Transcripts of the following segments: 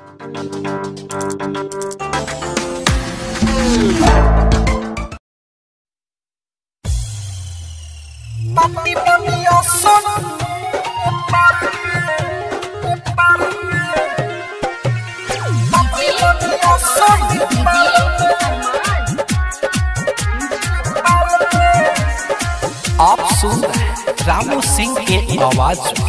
Papi, papi, yo son papi, papi. Papi, papi, yo son आप सुन रहे हैं रामू सिंह के आवाज में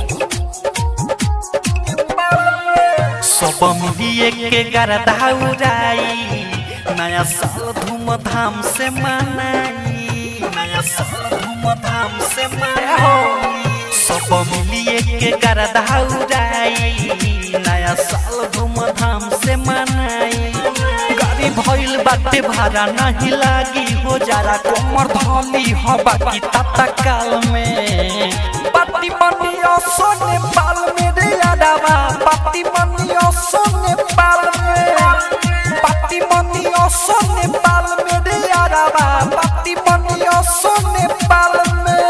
सब मिलिए के गरदा उड़ाई नया साल धूमधाम से मनाई नया साल धूमधाम से मनाई सब मिलिए के गरदा उड़ाई नया साल धूमधाम से मनाई गाड़ी भइल बाटे भाड़ा नहीं लागी हो जारा कमर धली हो बाकी तता काल में पाती मनियो सोने पाल में रे यादवा पाती मनियो सोने पाल में पाती मनियो सोने पाल में रे यादवा पाती मनियो सोने पाल में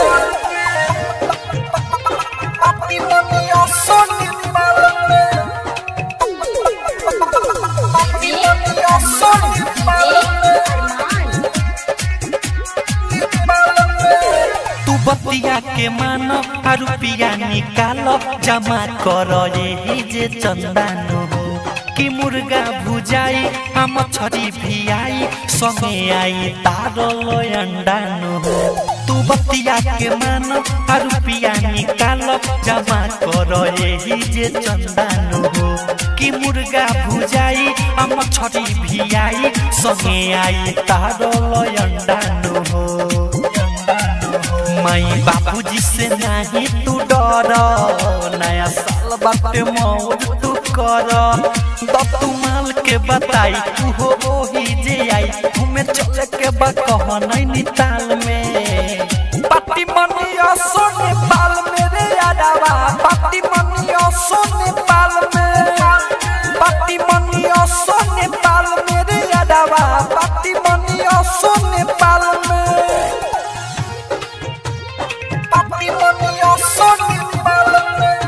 पाती मनियो सोने पाल में पाती मनियो सोने पाल में तू बतिया के मान आ रुपिया निकाल जमा कर यही जे चंदानु हो कि मुर्गा भुजाई आ मछरी भी आई संगे आई तारो लो अंडानु हो तू बतिया के मान आ रुपिया निकाल जमा कर यही जे चंदानु हो कि मुर्गा भुजाई आ मछरी भी आई संगे आई तारो लो अंडानु हो माई बाबूजी से नहीं तू डर नया साल बाटे मौज तू कर तब तू माल के बताई तू हो ओही जे आई घूमे चले के बा कह नहीं ताल में पाती मनिया सोने पाल में रे यादवा पाती मनिया सोने पाल में पाती मनिया सोने पाल में रे यादवा पाती मनिया सोने पाल में पाती मनिया सोने पाल में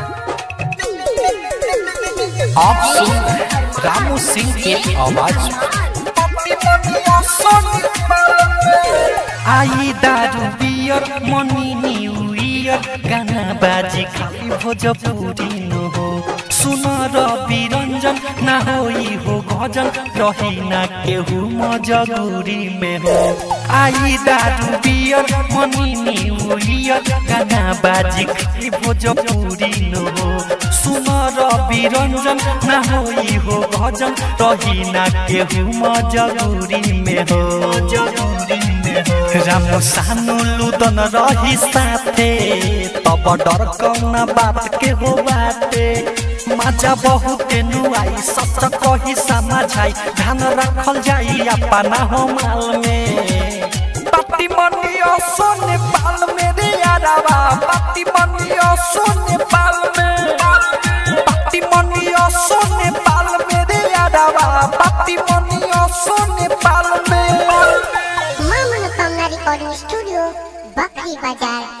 आप सुन रहे हैं रामू सिंह के आवाज में पाती मनिया सोने पाल में आई दारू बियर मनी न्यू ईयर गाना बाजी खाली भोजपुरी नु हो सुन रवि रंजन ना होई हो गजल रही ना केहू मजबूरी में हो आई दारू बियर मनी न्यू ईयर गाना बाजी खाली भोजपुरी नु हो सुन रवि रंजन ना होई हो गजल रही ना केहू मजबूरी में हो मजबूरी में हो राम सानु लुदन रही साथे तब डर कौना बात के हो बाटे मजा बहुत नुआई सच कही समझाई ध्यान रखल जाई अपना हो माल में पाती मनिया सोने पाल में रे यादवा पाती मनिया सोने पाल में पाती मनिया सोने पाल में रे यादवा पाती मनिया सोने पाल में मां मनोकामना रिकॉर्डिंग स्टूडियो बकरी बाजार